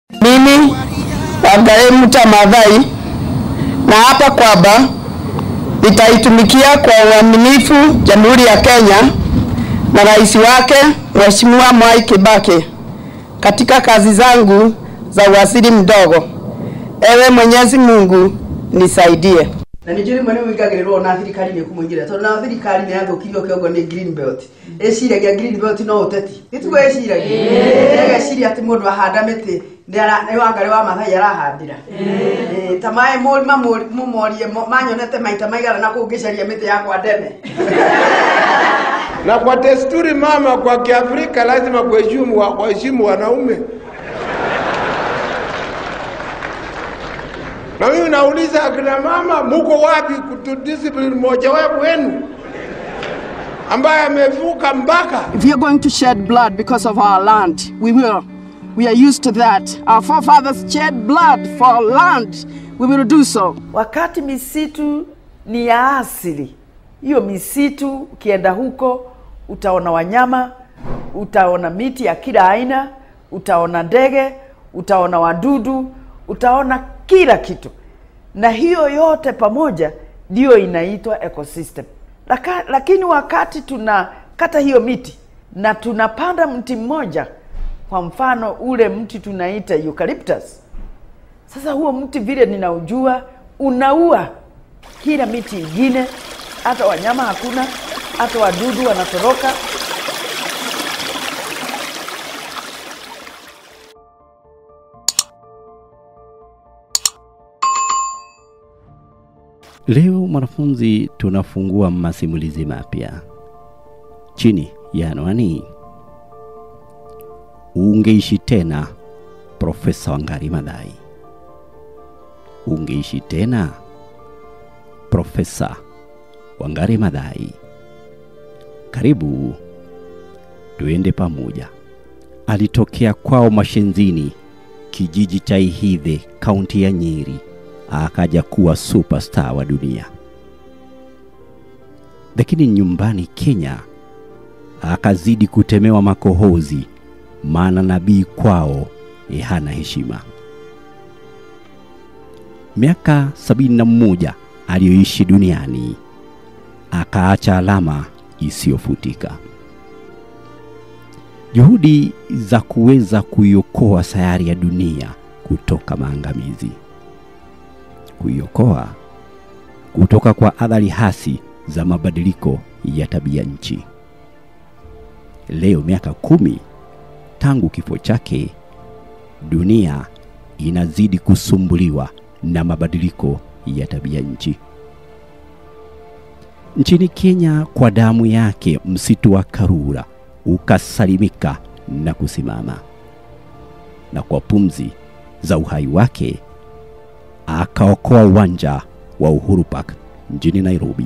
Mimi Wangari Muta Maathai na hapa kwamba nitaitumikia kwa uaminifu Jamhuri ya Kenya na rais wake Mheshimiwa Mwai Kibaki katika kazi zangu za uwaziri mdogo. Ewe Mwenyezi Mungu nisaidie. na nä njå rä mwe nä wä ngagä rä rwo na thirikari nä kå må ingä ra tondå na thirikari nä yathå kirio kä ongo nä green belt ä ciragia green belt no å teti nä tugo ä ciragia ĩgeciria atä må ndå ahanda mä tä nä wangarä wa mathai arahandä ra ta maä må morie manyonete maita maigana na kå ngä caria mä tä yakwa ndeme na kwa desturi mama kwa Kiafrika lazima kuheshimu wa- waheshimu wanaume. Na mimi nauliza akina mama, muko wapi kutudiscipline mmoja wapo wenu ambaye amevuka mpaka If you're going to shed blood because of our land, we will. We are used to that. Our forefathers shed blood for our land. We will do so. wakati misitu ni ya asili. Hiyo misitu ukienda huko utaona wanyama, utaona miti ya kila aina, utaona ndege, utaona wadudu, utaona kila kitu, na hiyo yote pamoja ndiyo inaitwa ecosystem. Laka, lakini wakati tunakata hiyo miti na tunapanda mti mmoja, kwa mfano ule mti tunaita eucalyptus, sasa huo mti vile ninaujua unaua kila miti ingine, hata wanyama hakuna, hata wadudu wanatoroka. Leo mwanafunzi, tunafungua masimulizi mapya chini ya anwani ungeishi tena, Profesa Wangari Maathai. Ungeishi tena, Profesa Wangari Maathai. Karibu tuende pamoja. Alitokea kwao Mashenzini, kijiji cha Ihithe, kaunti ya Nyeri, akaja kuwa superstar wa dunia. Lakini nyumbani Kenya akazidi kutemewa makohozi, maana nabii kwao eh, hana heshima. Miaka sabini na mmoja aliyoishi duniani akaacha alama isiyofutika. Juhudi za kuweza kuiokoa sayari ya dunia kutoka maangamizi, kuiokoa kutoka kwa athari hasi za mabadiliko ya tabia nchi. Leo miaka kumi tangu kifo chake, dunia inazidi kusumbuliwa na mabadiliko ya tabia nchi. Nchini Kenya, kwa damu yake, msitu wa Karura ukasalimika na kusimama, na kwa pumzi za uhai wake akaokoa uwanja wa Uhuru Park mjini Nairobi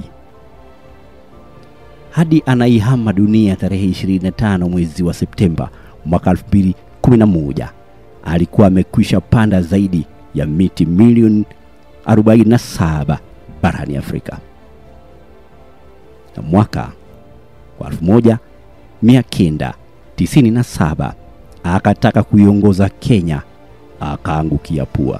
hadi anaihama dunia tarehe 25 mwezi wa Septemba mwaka 2011 alikuwa amekwisha panda zaidi ya miti milioni 47 barani Afrika. Na mwaka wa 1997 akataka kuiongoza Kenya, akaangukia pua.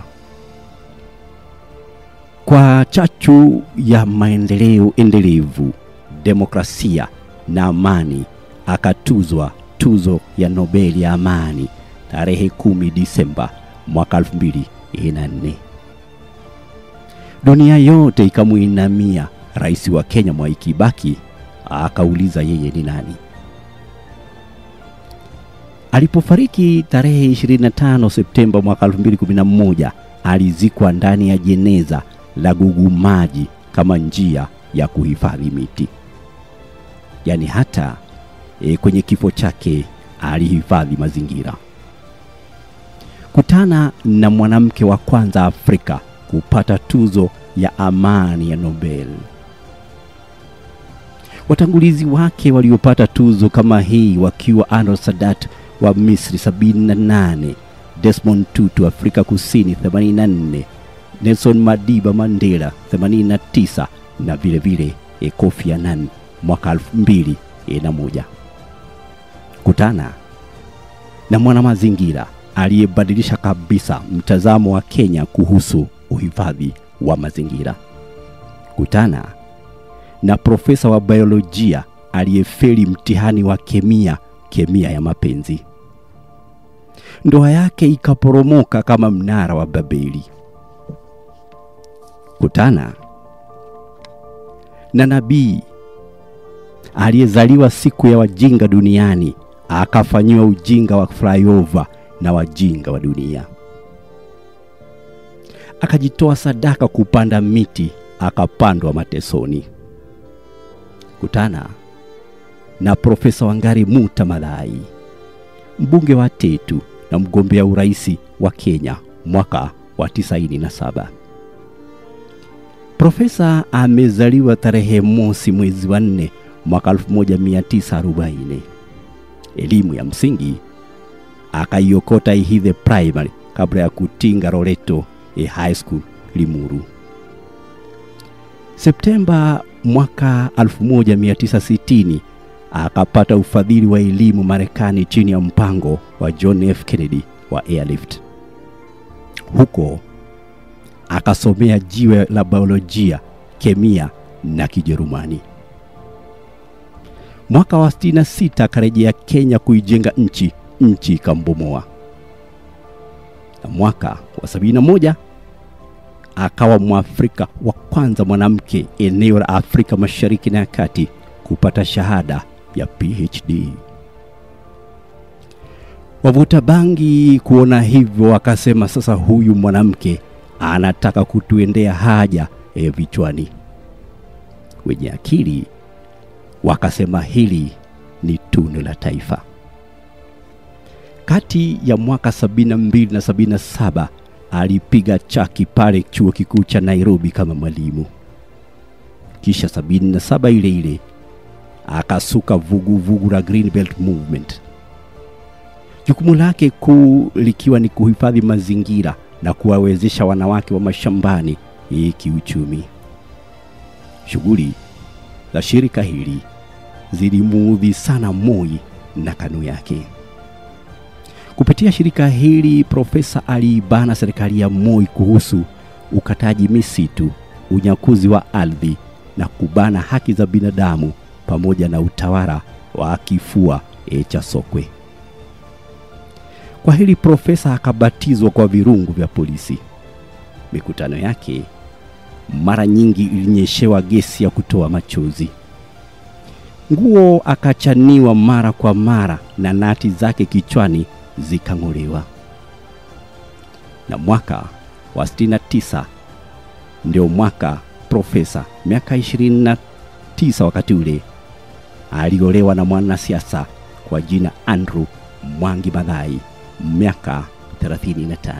Kwa chachu ya maendeleo endelevu, demokrasia na amani, akatuzwa tuzo ya Nobel ya amani tarehe 10 Disemba mwaka 2004. Dunia yote ikamuinamia rais wa Kenya Mwai Kibaki, akauliza yeye ni nani. Alipofariki tarehe 25 Septemba mwaka 2011, alizikwa ndani ya jeneza la gugu maji kama njia ya kuhifadhi miti. Yaani hata e, kwenye kifo chake alihifadhi mazingira. Kutana na mwanamke wa kwanza Afrika kupata tuzo ya amani ya Nobel. Watangulizi wake waliopata tuzo kama hii wakiwa Anwar Sadat wa Misri 78, Desmond Tutu Afrika Kusini 84, Nelson Madiba Mandela 89 na vile vile eh, Kofi Annan mwaka 2001. Kutana na mwanamazingira aliyebadilisha kabisa mtazamo wa Kenya kuhusu uhifadhi wa mazingira. Kutana na profesa wa biolojia aliyefeli mtihani wa kemia, kemia ya mapenzi. Ndoa yake ikaporomoka kama mnara wa Babeli. Kutana na nabii aliyezaliwa siku ya wajinga duniani akafanyiwa ujinga wa flyover na wajinga wa dunia. Akajitoa sadaka kupanda miti, akapandwa matesoni. Kutana na Profesa Wangari Muta Maathai, mbunge wa Tetu na mgombea uraisi wa Kenya mwaka wa 97. Profesa amezaliwa tarehe mosi mwezi wa nne mwaka 1940. Elimu ya msingi akaiokota Ihithe Primary kabla ya kutinga Loreto e High School Limuru. Septemba mwaka 1960 akapata ufadhili wa elimu Marekani chini ya mpango wa John F. Kennedy wa Airlift. Huko akasomea jiwe la biolojia, kemia na Kijerumani. Mwaka wa 66 akarejea Kenya kuijenga nchi, nchi ikambomoa. Na mwaka wa 71 akawa Mwafrika wa kwanza mwanamke eneo la Afrika Mashariki na ya Kati kupata shahada ya PhD. Wavuta bangi kuona hivyo wakasema, sasa huyu mwanamke anataka kutuendea haja e vichwani. Wenye akili wakasema hili ni tunu la taifa. Kati ya mwaka 72 na 77 alipiga chaki pale chuo kikuu cha Nairobi kama mwalimu. Kisha 77 ile ile akasuka vuguvugu vugu la Green Belt Movement, jukumu lake kuu likiwa ni kuhifadhi mazingira na kuwawezesha wanawake wa mashambani hii kiuchumi. Shughuli za shirika hili zilimuudhi sana Moi na KANU yake. Kupitia shirika hili, profesa aliibana serikali ya Moi kuhusu ukataji misitu, unyakuzi wa ardhi na kubana haki za binadamu pamoja na utawala wa kifua e cha sokwe. Kwa hili profesa akabatizwa kwa virungu vya polisi. Mikutano yake mara nyingi ilinyeshewa gesi ya kutoa machozi. Nguo akachaniwa mara kwa mara na nati zake kichwani zikang'olewa. Na mwaka wa 69 ndio mwaka profesa, miaka 29 wakati ule, aliolewa na mwanasiasa kwa jina Andrew Mwangi Maathai, miaka 35.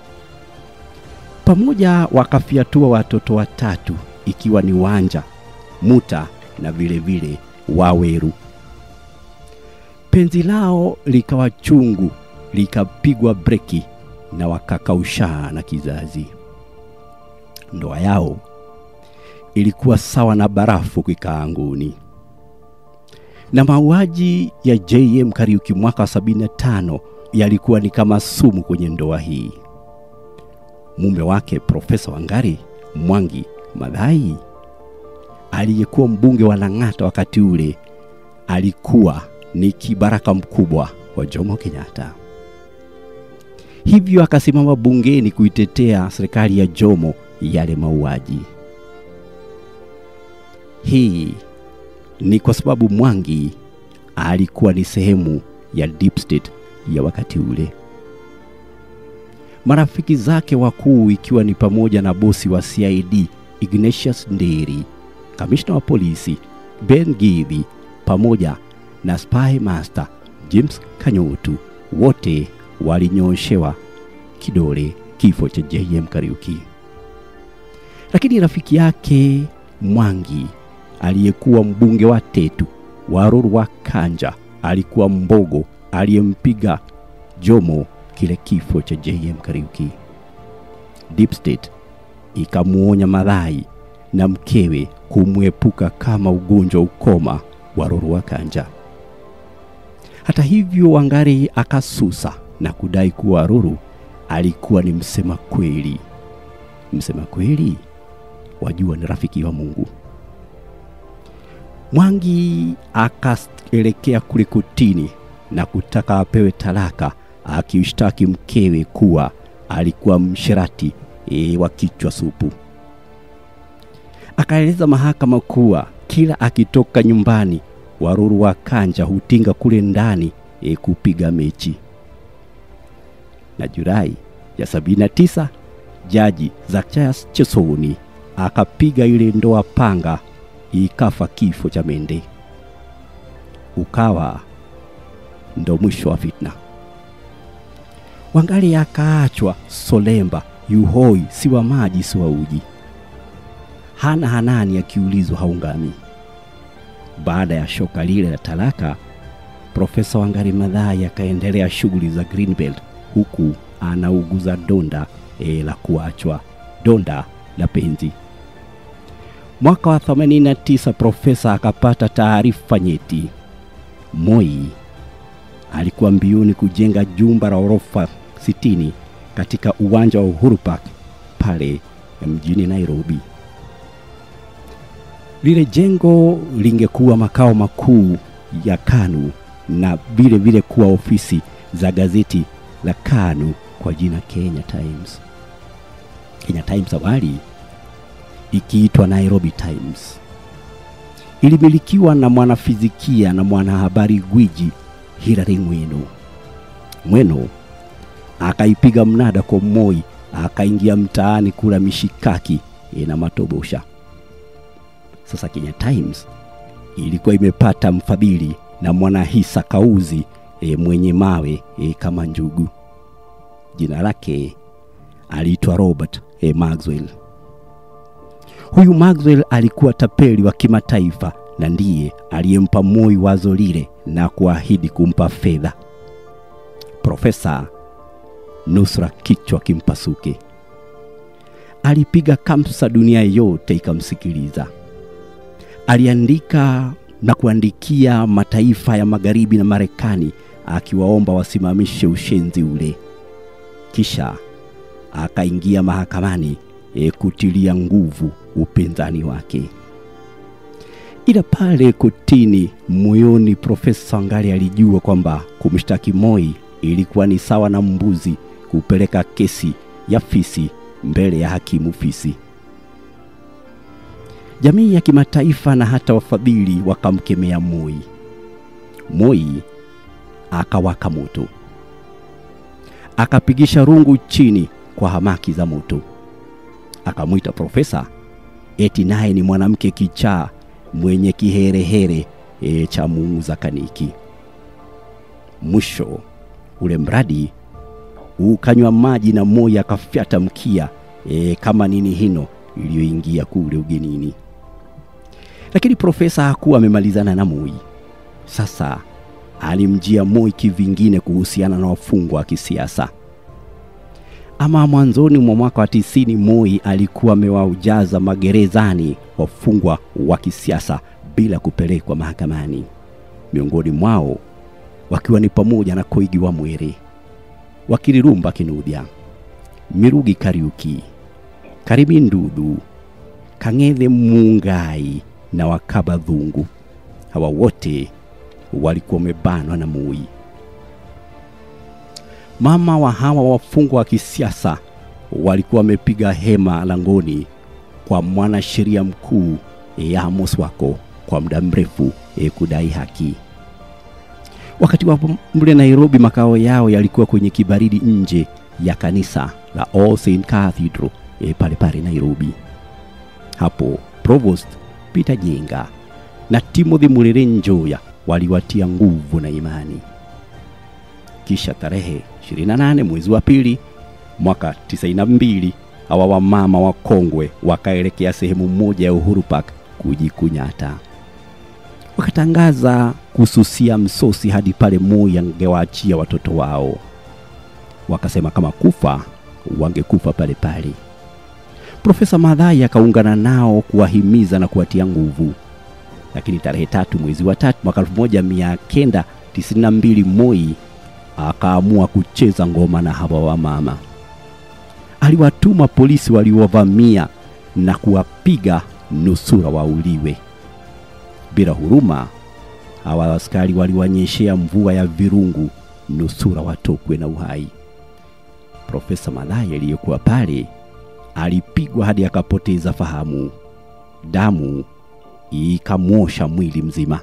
Pamoja wakafiatua watoto watatu ikiwa ni Wanja, Muta na vile vile Waweru. Penzi lao likawa chungu, likapigwa breki na wakakaushana kizazi. Ndoa yao ilikuwa sawa na barafu kikaanguni. Na mauaji ya JM Kariuki mwaka wa 75 yalikuwa ni kama sumu kwenye ndoa hii. Mume wake Profesa Wangari Mwangi Maathai aliyekuwa mbunge wa Lang'ata wakati ule alikuwa ni kibaraka mkubwa wa Jomo Kenyatta. Hivyo akasimama bungeni kuitetea serikali ya Jomo yale mauaji. Hii ni kwa sababu Mwangi alikuwa ni sehemu ya deep state ya wakati ule. Marafiki zake wakuu ikiwa ni pamoja na bosi wa CID Ignatius Nderi, kamishna wa polisi Ben Githi pamoja na spy master James Kanyotu, wote walinyoshewa kidole kifo cha JM Kariuki. Lakini rafiki yake Mwangi aliyekuwa mbunge wa Tetu Waruru wa Kanja alikuwa mbogo aliyempiga Jomo kile kifo cha JM Kariuki. Deep State ikamuonya Maathai na mkewe kumwepuka kama ugonjwa ukoma Waruru wa Kanja. Hata hivyo, Wangari akasusa na kudai kuwa Waruru alikuwa ni msema kweli. Msema kweli, wajua ni rafiki wa Mungu. Mwangi akaelekea kule kotini na kutaka apewe talaka, akimshtaki mkewe kuwa alikuwa msherati e, wa kichwa supu. Akaeleza mahakama kuwa kila akitoka nyumbani Waruru wa Kanja hutinga kule ndani e, kupiga mechi. Na Julai ya sabini na tisa jaji Zacharias Chesoni akapiga ile ndoa panga, ikafa kifo cha mende. Ukawa ndo mwisho wa fitna. Wangali akaachwa solemba, yuhoi, si wa maji si wa uji. Hana Hanani akiulizwa haungami. Baada ya shoka lile la talaka, Profesa Wangari Maathai akaendelea shughuli za Greenbelt huku anauguza donda e, la kuachwa, donda la penzi. Mwaka wa 89 profesa akapata taarifa nyeti. Moi alikuwa mbioni kujenga jumba la orofa 60 katika uwanja wa Uhuru Park pale mjini Nairobi. Lile jengo lingekuwa makao makuu ya KANU na vile vile kuwa ofisi za gazeti la KANU kwa jina Kenya Times. Kenya Times awali ikiitwa Nairobi Times. Ilimilikiwa na mwanafizikia na mwanahabari gwiji Hilary Mweno. Mweno akaipiga mnada kwa Moi, akaingia mtaani kula mishikaki e, na matobosha. Sasa Kenya Times ilikuwa imepata mfadhili na mwanahisa kauzi e, mwenye mawe e, kama njugu. Jina lake aliitwa Robert e, Maxwell. Huyu Maxwell alikuwa tapeli wa kimataifa na ndiye aliyempa Moi wazo lile na kuahidi kumpa fedha. Profesa nusra kichwa kimpasuke. Alipiga kamsa, dunia yote ikamsikiliza. Aliandika na kuandikia mataifa ya magharibi na Marekani akiwaomba wasimamishe ushenzi ule. Kisha akaingia mahakamani e, kutilia nguvu upinzani wake. Ila pale kotini, moyoni Profesa Wangari alijua kwamba kumshtaki Moi ilikuwa ni sawa na mbuzi kupeleka kesi ya fisi mbele ya hakimu fisi. Jamii ya kimataifa na hata wafadhili wakamkemea Moi. Moi akawaka moto, akapigisha rungu chini kwa hamaki za moto, akamwita profesa eti naye ni mwanamke kichaa mwenye kiherehere e, cha muuza kaniki. Mwisho ule mradi ukanywa maji na Moi akafyata mkia e, kama nini hino iliyoingia kule ugenini. Lakini profesa hakuwa amemalizana na Moi. Sasa alimjia Moi kivingine kuhusiana na wafungwa wa kisiasa. Ama mwanzoni mwa mwaka wa tisini, Moi alikuwa amewaujaza magerezani wafungwa wa kisiasa bila kupelekwa mahakamani, miongoni mwao wakiwa ni pamoja na Koigi wa Mwere, Wakilirumba Kinudhia, Mirugi Kariuki, Karimi Ndudu, Kang'ethe Mungai na Wakaba Dhungu. Hawa wote walikuwa wamebanwa na Moi. Mama wa hawa wafungwa wa kisiasa walikuwa wamepiga hema langoni kwa mwanasheria mkuu e, Amos Wako kwa muda mrefu e, kudai haki. Wakati wapo mle Nairobi, makao yao yalikuwa kwenye kibaridi nje ya kanisa la All Saint Cathedral e, pale pale Nairobi. Hapo Provost Peter Jenga na Timothy Murere Njoya waliwatia nguvu na imani. Kisha tarehe 28 mwezi wa pili mwaka 92 hawa wamama wakongwe wakaelekea sehemu moja ya Uhuru Park kujikunyata. Wakatangaza kususia msosi hadi pale Moi angewaachia watoto wao. Wakasema kama kufa wangekufa pale pale. Profesa Madhai akaungana nao kuwahimiza na kuwatia nguvu. Lakini tarehe tatu mwezi wa tatu mwaka 1992 Moi akaamua kucheza ngoma na hawa wamama. Aliwatuma polisi waliowavamia na kuwapiga nusura wauliwe. Bila huruma, hawa askari waliwanyeshea mvua ya virungu nusura watokwe na uhai. Profesa Malaya aliyekuwa pale alipigwa hadi akapoteza fahamu, damu ikamwosha mwili mzima.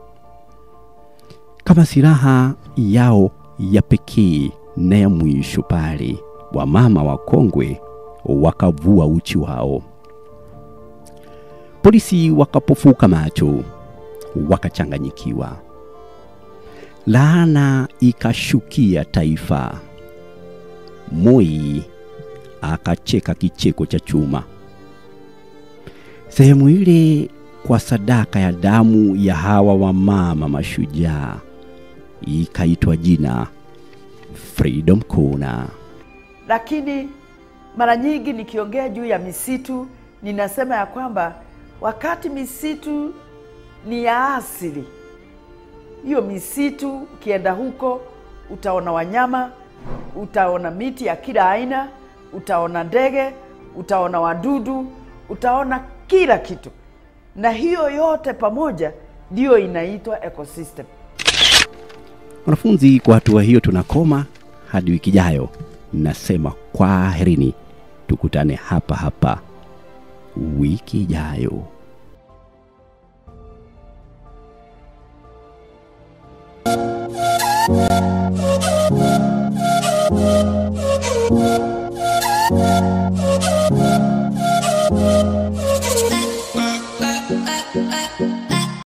Kama silaha yao ya pekee na ya mwisho pale, wamama wakongwe wakavua uchi wao. Polisi wakapofuka macho, wakachanganyikiwa. Laana ikashukia taifa. Moi akacheka kicheko cha chuma. Sehemu ile kwa sadaka ya damu ya hawa wamama mashujaa ikaitwa jina Freedom Corner. lakini mara nyingi nikiongea juu ya misitu ninasema ya kwamba wakati misitu ni ya asili, hiyo misitu ukienda huko utaona wanyama, utaona miti ya kila aina, utaona ndege, utaona wadudu, utaona kila kitu, na hiyo yote pamoja ndiyo inaitwa ecosystem. Wanafunzi, kwa hatua hiyo tunakoma hadi wiki ijayo. Nasema kwaherini, tukutane hapa hapa wiki ijayo. Thank you.